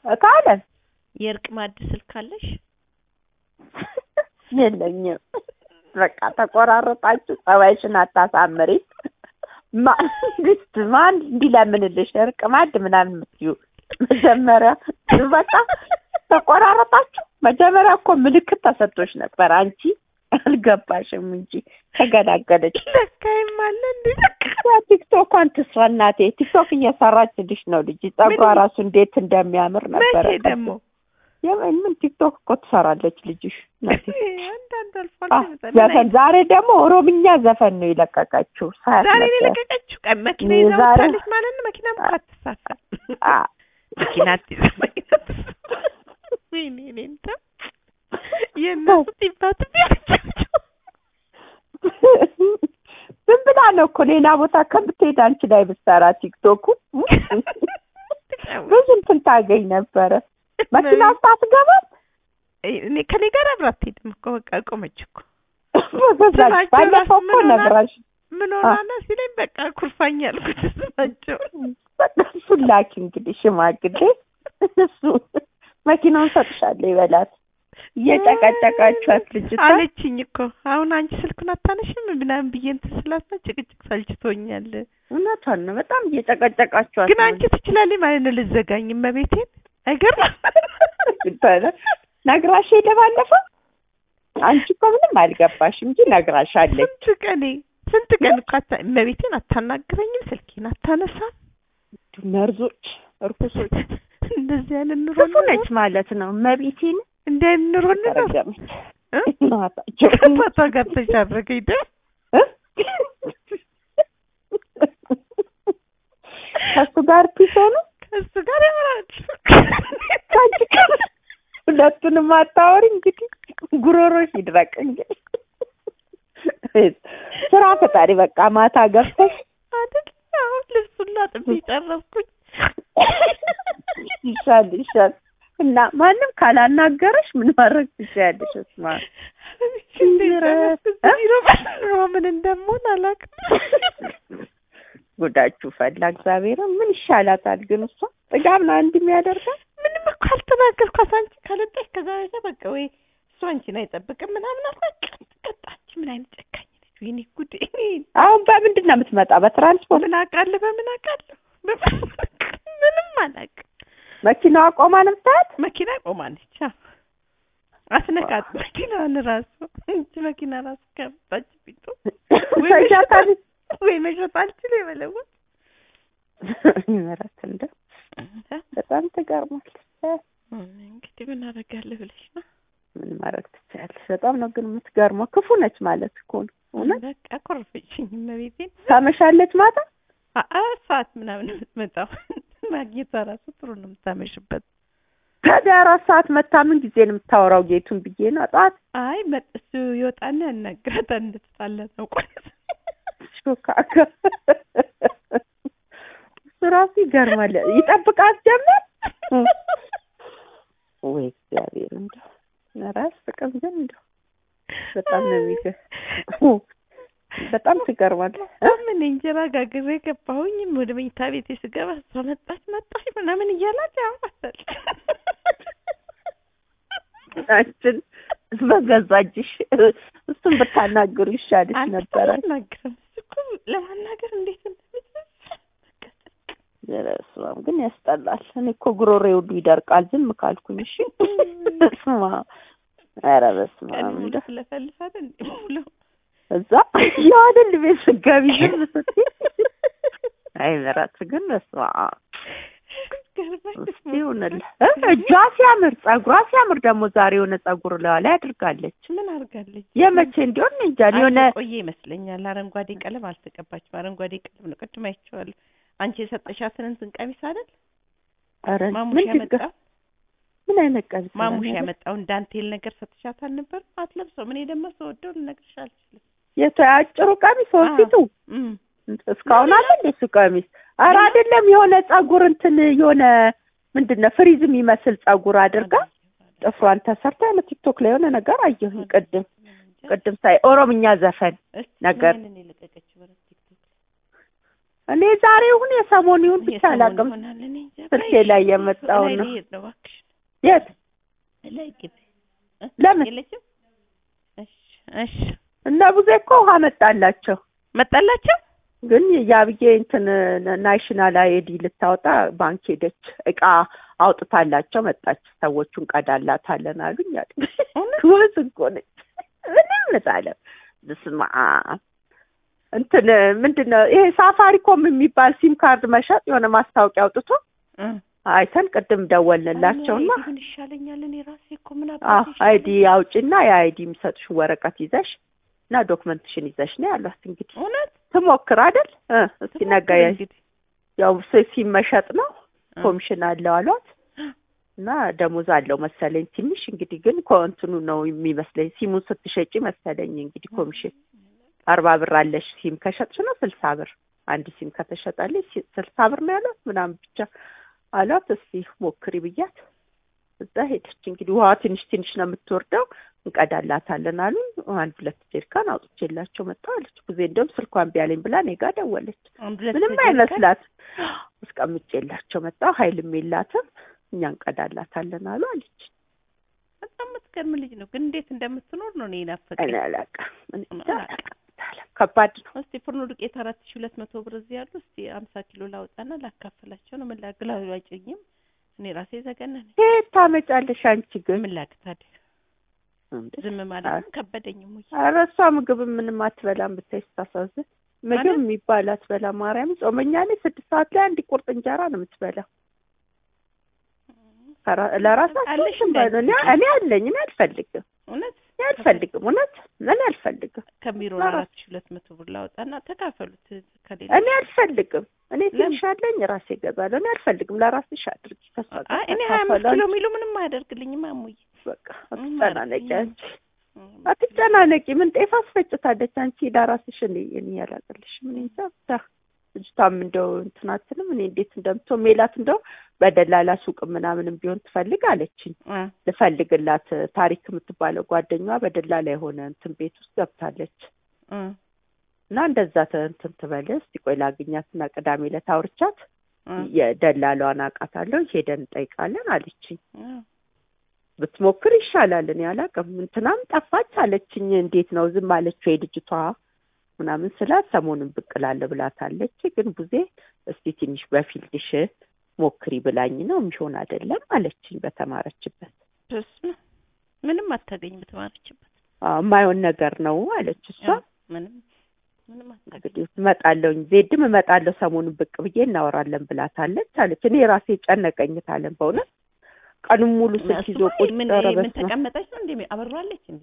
ካለን የእርቅ ማዕድ ስልክ አለሽ? የለኝም። በቃ ተቆራረጣችሁ፣ ጸባይሽን አታሳምሪ። መንግስት ማን እንዲለምንልሽ እርቅ ማዕድ ምናምን የምትይው መጀመሪያ በቃ ተቆራረጣችሁ። መጀመሪያ እኮ ምልክት ተሰጥቶሽ ነበር፣ አንቺ አልገባሽም እንጂ ተገላገለች። ለካይም አለ እንዴ? ቲክቶኳን ትስራ እናቴ። ቲክቶክ እየሰራችልሽ ነው ልጅ። ጸጉሯ ራሱ እንዴት እንደሚያምር ነበረ። መቼ ደግሞ የምን ምን ቲክቶክ እኮ ትሰራለች ልጅሽ እናቴ። አንዳንድ አልፎ አ፣ አልፎ ይመጣል። ዘፈን ዛሬ ደግሞ ኦሮምኛ ዘፈን ነው የለቀቀችው። ሳያት ዛሬ ነው ነበር። የለቀቀችው። ቀን መኪና ዛሬ- ይዛ ወጣለች ማለት ነው። መኪና እኮ አትሳፈር። አ፣ መኪና አትይዝ፣ መኪና አትሳፈር። ወይኔ እኔ እንጃ የእነሱ ጢባት ቢያቸው ዝም ብላ ነው እኮ ሌላ ቦታ ከምትሄድ አንቺ ላይ ብትሰራ ቲክቶኩ ብዙ እንትን ታገኝ ነበረ። መኪና ውስጥ አትገባም። እኔ ከኔ ጋር አብራ አትሄድም እኮ በቃ ቆመች እኮ በዛች ስማቸው ባለፈው ራሱ እኮ ምን ሆና- ነግራሽ ምን ሆናና ሲለኝ በቃ ኩርፋኝ ያልኩት ስማቸው በቃ እሱን ላኪ እንግዲህ ሽማግሌ እሱ መኪናውን ሰጥሻለሁ ይበላት። እየጨቀጨቃችኋት ልጅቷ አለችኝ እኮ አሁን አንቺ ስልኩን አታነሽም ምናምን ብዬ እንትን ስላት ነው ጭቅጭቅ ሰልችቶኛል። እውነቷን ነው። በጣም እየጨቀጨቃችኋት ግን አንቺ ትችላለች ማለት ነው ልዘጋኝ መቤቴን አይገርም ነግራሽ ሄደ ባለፈው። አንቺ እኮ ምንም አልገባሽም እንጂ ነግራሻለች። ስንት ቀኔ ስንት ቀን እኮ አታ እመቤቴን አታናግረኝም፣ ስልኬን አታነሳም። መርዞች፣ እርኩሶች እንደዚህ አይነት ኑሮ ክፉ ነች ማለት ነው። መቤቴን እንዲህ አይነት ኑሮ ነው ተረገመች እ? እናታቸው ከአባቷ ጋር ተሻረገኝ ደ እ? ከእሱ ጋር ፒስ ሆኑ ከእሱ ጋር ያወራል። ከአንቺ ጋር ሁለቱንም አታወሪ እንግዲህ ጉሮሮሽ ይድረቅ እንግዲህ ስራ ፈጣሪ በቃ ማታ ገብተሽ አይደል አሁን ልብሱን ላጥቤ ጨረስኩኝ። ይሻል ይሻል እና ማንም ካላናገረሽ ምን ማድረግ ትችያለሽ? እስማ ሮ ምን እንደምሆን አላውቅም። ጉዳችሁ ፈላ እግዚአብሔርን ምን ይሻላታል ግን እሷ ጥጋብ ነው እንዲህ የሚያደርጋት ምንም እኮ አልተናገርኳት። አንቺ ካልወጣሽ ከዛ በኋላ በቃ ወይ እሱ አንቺን አይጠብቅም ምናምን አልኳት። ቀጣች። ምን አይነት ጨካኝ ነች! ወይኔ ጉዴ! አሁን በምንድን ነው የምትመጣ በትራንስፖርት ምን አውቃለሁ? በምን አውቃለሁ? ምንም አላውቅም። መኪናዋ ቆማ ነው የምታያት መኪና ቆማለች። አዎ። አስነካት መኪናዋን ራሱ እንጂ መኪና ራሱ ከመጣች ቢጡ ወይ ተይዣታለች ወይ መሸጥ አልችል የመለወጥ ምህረት እንደው በጣም ትገርማለች እንግዲህ ምን አደርጋለሁ ብለሽ ነው? ምን ማድረግ ትችያለሽ በጣም ነው ግን የምትገርመው ክፉ ነች ማለት እኮ ነው እውነት በቃ ኮረፈችኝ እመቤቴን። ታመሻለች ማታ አራት ሰዓት ምናምን የምትመጣው ማግኘቷ ራሱ ጥሩ ነው የምታመሽበት። ታዲያ አራት ሰዓት መታ ምን ጊዜ ነው የምታወራው ጌቱን ብዬ ነው ጠዋት አይ መጥ እሱ ይወጣና ያናግራታል እንድትጣላ ነው ቆይ ሾካካ እሱ ራሱ ይገርማል ይጠብቃት ጀመር ወይ እግዚአብሔር እንደው ኧረ አያስቅም ግን እንደው በጣም ነው የሚገርም በጣም ትገርማለህ እ? ምን እንጀራ ጋግሬ ገባሁኝም ወደ መኝታ ቤቴ ስገባ እሷ መጣች መጣች ምናምን እያላት ያዋታል አንቺን በገዛ እጅሽ እሱን ብታናግሩ ይሻልሽ ነበረ። አልናገርም እሱ እኮ ለማናገር እንዴት እንደምችል በስመ አብ ግን ያስጠላል። እኔ እኮ ጉሮሮዬ ሁሉ ይደርቃል ዝም ካልኩኝ። እሺ በስመ አብ ኧረ በስመ ቀን አብ ሙሉ እንደው ስለፈልፋት እንዴ ሙሉ እዛ የዋደል ቤት ስገቢ ዝም ስትይ አይ ምራት ግን በስመ አብ ገርማኝ እስቲ ይሁንልህ እ? እጇ ሲያምር ጸጉሯ ሲያምር ደግሞ ዛሬ የሆነ ጸጉር ለዋ ላይ አድርጋለች። ምን አድርጋለች? የመቼ እንዲሆን እኔ እንጃ የሆነ ቆየ ይመስለኛል። አረንጓዴ ቀለም አልተቀባችም። አረንጓዴ ቀለም ነው። ቅድም አይቼዋለሁ። አንቺ የሰጠሻትን እንትን ቀሚስ አይደል ኧረ ማሙሽ ምን ችግር ያመጣው ምን አይነት ቀሚስ ነው ማሙሽ ያለው? ያመጣውን ዳንቴል ነገር ሰጥሻት አልነበር? አትለብሰውም። እኔ ደግሞ ስወደው ልነግርሽ አልችልም። የቱ አጭሩ ቀሚስ ወፊቱ እም እስካሁን አለ እንደ እሱ ቀሚስ? ኧረ አይደለም የሆነ ጸጉር እንትን የሆነ ምንድን ነው ፍሪዝ የሚመስል ጸጉር አድርጋ ጥፍሯን ተሰርታ የሆነ ቲክቶክ ላይ የሆነ ነገር አየሁኝ ቅድም ቅድም ሳይ ኦሮምኛ ዘፈን ነገር። ያንን የለቀቀችው በረት ቲክቶክ እኔ ዛሬ ይሁን የሰሞኑ ይሁን ብቻ የሰሞኑ አላውቅም። ይሆናል። እኔ እንጃ። ስልኬ በይ፣ ላይ የመጣውን ላይ ነው። ልሄድ ነው እባክሽ። የት ላይ ግቢ እ? ለምን የለችም? እሺ እሺ። እነ ቡዜ እኮ ውሃ መጣላቸው መጣላቸው ግን የአብዬ እንትን ናሽናል አይዲ ልታወጣ ባንክ ሄደች። እቃ አውጥታላቸው መጣች። ሰዎቹን ቀዳላታለን አሉኝ አሉ። ወዝ እኮ ነች ምንም አለ። በስመ አብ እንትን ምንድን ነው ይሄ ሳፋሪኮም የሚባል ሲም ካርድ መሸጥ የሆነ ማስታወቂያ አውጥቶ እ። አይተን ቅድም ደወልንላቸውና አይዲ ምን ይሻለኛል? እኔ ራሴ እኮ ምን አዎ አባቴ አይዲ አውጪና የአይዲ የሚሰጡሽ ወረቀት ይዘሽ እና ዶክመንትሽን ይዘሽ ነው ያሏት። እንግዲህ እውነት ትሞክር አይደል እ እስኪ ነገ ትሞክር እንግዲህ። ያው ሲ- ሲም መሸጥ ነው እ። ኮሚሽን አለው አሏት እና ደሞዝ አለው መሰለኝ ትንሽ እንግዲህ ግን ኮንትኑ ነው የሚመስለኝ ሲሙን ስትሸጪ መሰለኝ እንግዲህ ኮሚሽን አርባ ብር አለሽ ሲም ከሸጥሽ ነው ስልሳ ብር አንድ ሲም ከተሸጣለች ሲ- ስልሳ ብር ነው ያሏት ምናምን ብቻ አሏት እስቲ ሞክሪ ብያት እዛ ሄደች እንግዲህ ውሃ ትንሽ ትንሽ ነው የምትወርደው እንቀዳላታለን አሉ አንድ ሁለት ጀሪካን አውጥቼላቸው መጣሁ አለች ጊዜ እንደውም ስልኳን ቢያለኝ ብላ እኔ ጋ ደወለች አንድ ሁለት ምንም ጀሪካን? አይመስላት አስቀምጬላቸው መጣሁ ኃይልም የላትም እኛ እንቀዳላታለን አሉ አለች በጣም የምትገርም ልጅ ነው። ግን እንዴት እንደምትኖር ነው እኔ ናፈቀኝ። እኔ አላውቅም እኔ እንጃ አላውቅም። አላውቅም። ከባድ ነው እስቲ ፍርኖ ዱቄት አራት ሺህ ሁለት መቶ ብር እዚህ ያሉ እስቲ አምሳ ኪሎ ላውጣና ላካፍላቸው ነው። ምን ላግል አይጭኝም። እኔ ራሴ ዘገነነኝ። የት ታመጫለሽ አንቺ ግን ምን ላግ ታዲያ እንዴ? ዝም ማለት ከበደኝም ወይ ኧረ እሷ ምግብ ምንም አትበላም ብታይ ስታሳዝን ምግብ ማለት? የሚባል አትበላም ማርያም ጾመኛ ላይ ስድስት ሰዓት ላይ አንድ ቁርጥ እንጀራ ነው የምትበላው ከራ- ለራሳቸው አለሽ እንትን በሉ። እኔ እንዳትዪ። እኔ አለኝ እኔ አልፈልግም እውነት እኔ አልፈልግም እውነት እኔ አልፈልግም ከቢሮ ለራስ- አራት ሺህ ሁለት መቶ ብር ላውጣና ተካፈሉት ከሌላ እኔ አልፈልግም እኔ ለምን? ትንሽ አለኝ ራሴ እገዛለሁ እኔ አልፈልግም ለራስሽ አድርጊ ከእሷ ጋር አይ እኔ ሀያ አምስት ተካፈሉ ኪሎ አንቺ። የሚሉ ምንም አያደርግልኝም አሙዬ በቃ ምንም አትጨናነቂ አያደርግልኝም። አንቺ አትጨናነቂ ምን ጤፍ አስፈጭታለች አንቺ ለራስሽ እኔ እኔ ያላቅልሽ ምን እንጃ ብቻ ልጅቷም እንደው እንትን አትልም እኔ እንዴት እንደምትሆን ሜላት እንደው በደላላ ሱቅ ምናምንም ቢሆን ትፈልግ አለችኝ እ ልፈልግላት ታሪክ የምትባለው ጓደኛዋ በደላላ የሆነ እንትን ቤት ውስጥ ገብታለች እ እና እንደዛ ተ- እንትን ትበል እስቲ ቆይ ላግኛትና ቅዳሜ ዕለት አውርቻት እ የደላሏን አውቃታለሁ ሄደን እንጠይቃለን አለችኝ እ ብትሞክር ይሻላል እኔ አላውቅም እንትናም ጠፋች አለችኝ እንዴት ነው ዝም አለችው የልጅቷ ምናምን ስላት ሰሞኑን ብቅ እላለሁ ብላታለች ግን ቡዜ እስቲ ትንሽ በፊልድሽ ሞክሪ ብላኝ ነው የሚሆን አይደለም አለችኝ በተማረችበት በስመ አብ። ምንም አታገኝ በተማረችበት አዎ የማይሆን ነገር ነው አለች እሷ ያው ምንም ምንም አታገኝ እንግዲህ እመጣለሁኝ ዜድም እመጣለሁ ሰሞኑን ብቅ ብዬ እናወራለን ብላታለች አለች እኔ ራሴ ጨነቀኝታለን በእውነት ቀኑን ሙሉ ስልክ ይዞ እሱማ ቁጭ ምን ኧረ ምን በስመ አብ። ተቀመጠች ነው እንዴ አበራለች እንዴ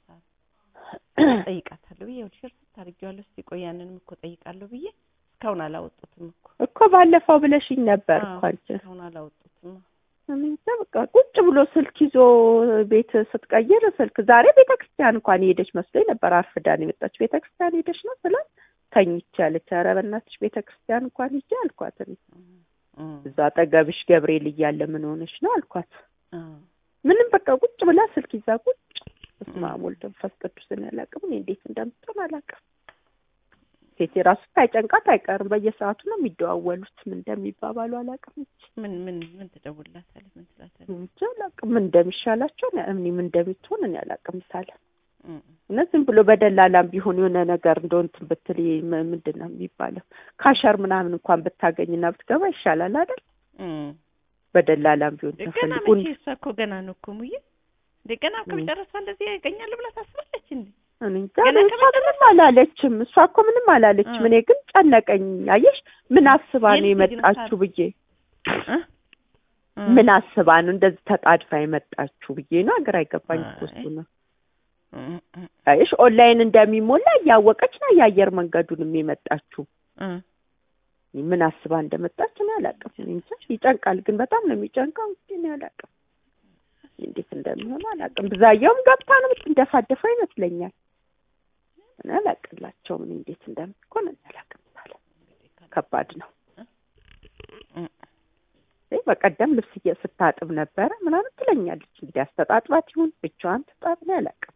ጠይቃታለሁ ብዬ ወደ ሸርት ታርጊዋለሁ እስቲ ቆይ ያንንም እኮ ጠይቃለሁ ብዬ እስካሁን አላወጡትም እኮ እኮ ባለፈው ብለሽኝ ነበር አዎ፣ እኮ አንቺ እስካሁን አላወጡትም እኔ እንጃ በቃ ቁጭ ብሎ ስልክ ይዞ ቤት ስትቀይር ስልክ ዛሬ ቤተ ክርስቲያን እንኳን የሄደች መስሎኝ ነበር። አርፍዳን የመጣች ቤተ ክርስቲያን ሄደች ነው ስላት ተኝቼ አለች። ኧረ በእናትሽ ቤተ ክርስቲያን እንኳን ሂጂ አልኳት። እኔ እም፣ እዛ አጠገብሽ ገብርኤል እያለ ምን ሆነች ነው አልኳት። እ፣ ምንም በቃ ቁጭ ብላ ስልክ ይዛ ቁጭ በስመ አብ ወልድ መንፈስ ቅዱስን ያላቅም እኔ እንዴት እንደምትሆን አላውቅም። ሴቴ ራሱ ሳይጨንቃት አይቀርም። በየሰዓቱ ነው የሚደዋወሉት። ምን እንደሚባባሉ አላውቅም። ምን ምን ምን ትደውልላታለች ምን ትላታለች እንጃ አላውቅም። ምን እንደሚሻላቸው እኔ እኔ ምን እንደምትሆን እኔ አላውቅም። ሳለ እም፣ እና ዝም ብሎ በደላላም ቢሆን የሆነ ነገር እንደው እንትን ብትል ይሄ ም- ምንድን ነው የሚባለው ካሸር ምናምን እንኳን ብታገኝና ብትገባ ይሻላል አይደል? እም። በደላላም ቢሆን ገና ተፈልጉን መቼ እሷ እኮ ገና ነው እኮ ሙዬ እንደ ገና እኮ እም። ጨረሳ እንደዚህ ያገኛል ብላ ታስባለች እንዴ እኔ እንጃ ገና እኔ እሷ ከመጨረስ- ምንም አላለችም። እሷ እኮ ምንም አላለችም። እ። እኔ ግን ጨነቀኝ። አየሽ ምን አስባ ነው የልጅ ልጅ ነው የመጣችሁ ብዬ እ? እ። ምን አስባ ነው እንደዚህ ተጣድፋ የመጣችሁ ብዬ ነው ግራ አይገባኝ እኮ እሱ ነው። እም፣ እም፣ አየሽ ኦንላይን እንደሚሞላ እያወቀች ነው የአየር መንገዱንም የመጣችሁ እ። ምን አስባ እንደመጣች እኔ አላውቅም። እኔ እንጃ ይጨንቃል፣ ግን በጣም ነው የሚጨንቀው። እንግዲህ እኔ አላውቅም እንዴት እንደሚሆን አላውቅም። ብዛየውም ገብታ ነው የምትንደፋደፈው ይመስለኛል። እኔ አላውቅላቸውም እኔ እንዴት እንደሚሆን እኔ አላውቅም። ሳለ ከባድ ነው። እ። ይህ በቀደም ልብስ እየ- ስታጥብ ነበረ ምናምን ትለኛለች። እንግዲህ አስተጣጥባት ይሁን ብቻዋን ትጣብ እኔ አላውቅም።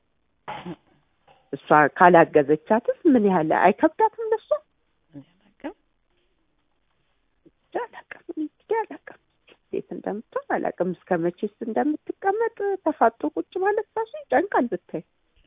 እሷ ካላገዘቻትስ ምን ያህል አይከብዳትም ለሷ እኔ አላውቅም እንጃ አላውቅም እንግዲህ አላውቅም እንዴት እንደምትሆን አላውቅም። እስከ መቼስ እንደምትቀመጥ ተፋጦ ቁጭ ማለት ራሱ ይጨንቃል ብታይ።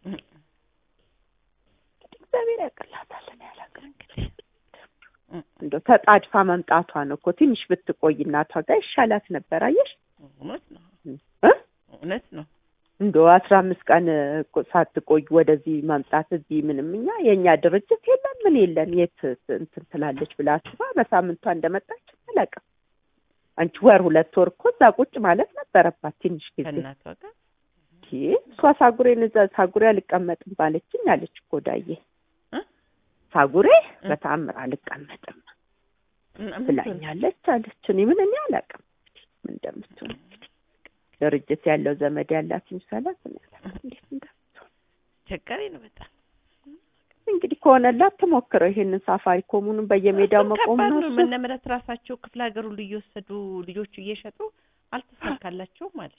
እንግዲህ እግዚአብሔር ያቅላታል። እኔ አላውቅም እንደው ተጣድፋ መምጣቷ ነው እኮ ትንሽ ብትቆይ እናቷ ጋር ይሻላት ነበር። አየሽ እውነት ነው እ እውነት ነው። እንደው አስራ አምስት ቀን እኮ ሳትቆይ ወደዚህ መምጣት እዚህ ምንም እኛ የእኛ ድርጅት የለን ምን የለን የት እንትን ትላለች ብላ አስባ በሳምንቷ እንደመጣች አላውቅም። አንቺ ወር ሁለት ወር እኮ እዛ ቁጭ ማለት ነበረባት ትንሽ ጊዜ። ከእናቷ ጋር ይሄ እሷ ሳጉሬን እዛ ሳጉሬ አልቀመጥም ባለችኝ አለች እኮ ዳዬ እ? ሳጉሬ እ? በተአምር አልቀመጥም እና ምን ትሆን? ብላኛለች አለች። እኔ ምን እኔ አላውቅም ምን እንደምትሆን እንግዲህ ድርጅት ያለው ዘመድ ያላት ይምሰላት እኔ አላውቅም እንዴት እንደምትሆን አስቸጋሪ ነው በጣም እንግዲህ ከሆነላት ትሞክረው ይሄንን ሳፋሪ ኮሙኑን በየሜዳው እሱም መቆም ከባድ ነው ነው። እሱ መነ ምህረት ራሳቸው ክፍለ ሀገር ሁሉ እየወሰዱ ልጆቹ እየሸጡ አልተሳካላቸውም አለች።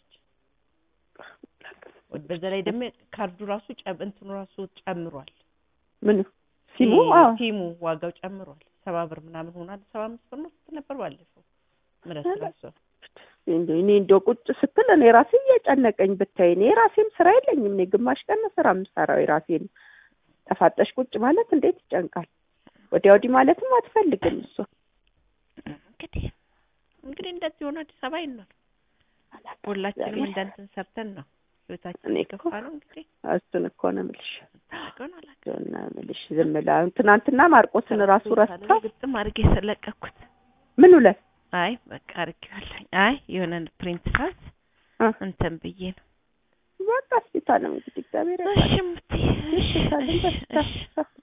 በዛ ላይ ደግሞ ካርዱ ራሱ ጨም- እንትኑ ራሱ ጨምሯል። ምን ሲሙ ይሄ አዎ ሲሙ ዋጋው ጨምሯል። ሰባ ብር ምናምን ሆኗል። ሰባ አምስት ብር ነው ስትል ነበር ባለፈው ምህረት ራሱ እንደ እኔ እንደው ቁጭ ስትል እኔ ራሴ እየጨነቀኝ ብታይ እኔ ራሴም ስራ የለኝም። እኔ ግማሽ ቀን ነው ስራ የምሰራው የራሴን ጠፋጠሽ ቁጭ ማለት እንዴት ይጨንቃል። ወዲያ ወዲህ ማለትም አትፈልግም እሷ እንግዲህ እንግዲህ እንደዚህ ሆኖ አዲስ አበባ ይኖር ሁላችንም እንዳንትን ሰርተን ነው ህይወታችን እኔ የገፋ እኮ ነው እንግዲህ እሱን እኮ ነው የምልሽ ታውቀውን አላውቅም። እሱን ነው የምልሽ ዝም ብላ አሁን ትናንትና ማርቆስን ራሱ ረስታ ግጥም አድርጌ ስለቀኩት ምን ውለት አይ በቃ አድርጌዋለሁ። አይ የሆነ ፕሪንት ሳዝ አ እንትን ብዬ ነው። በቃ እስኪ ታለም እንግዲህ እግዚአብሔር ያውቃል። እሺ እምትይ፣ እሺ እሺ ታለም እሺ በቃ እሺ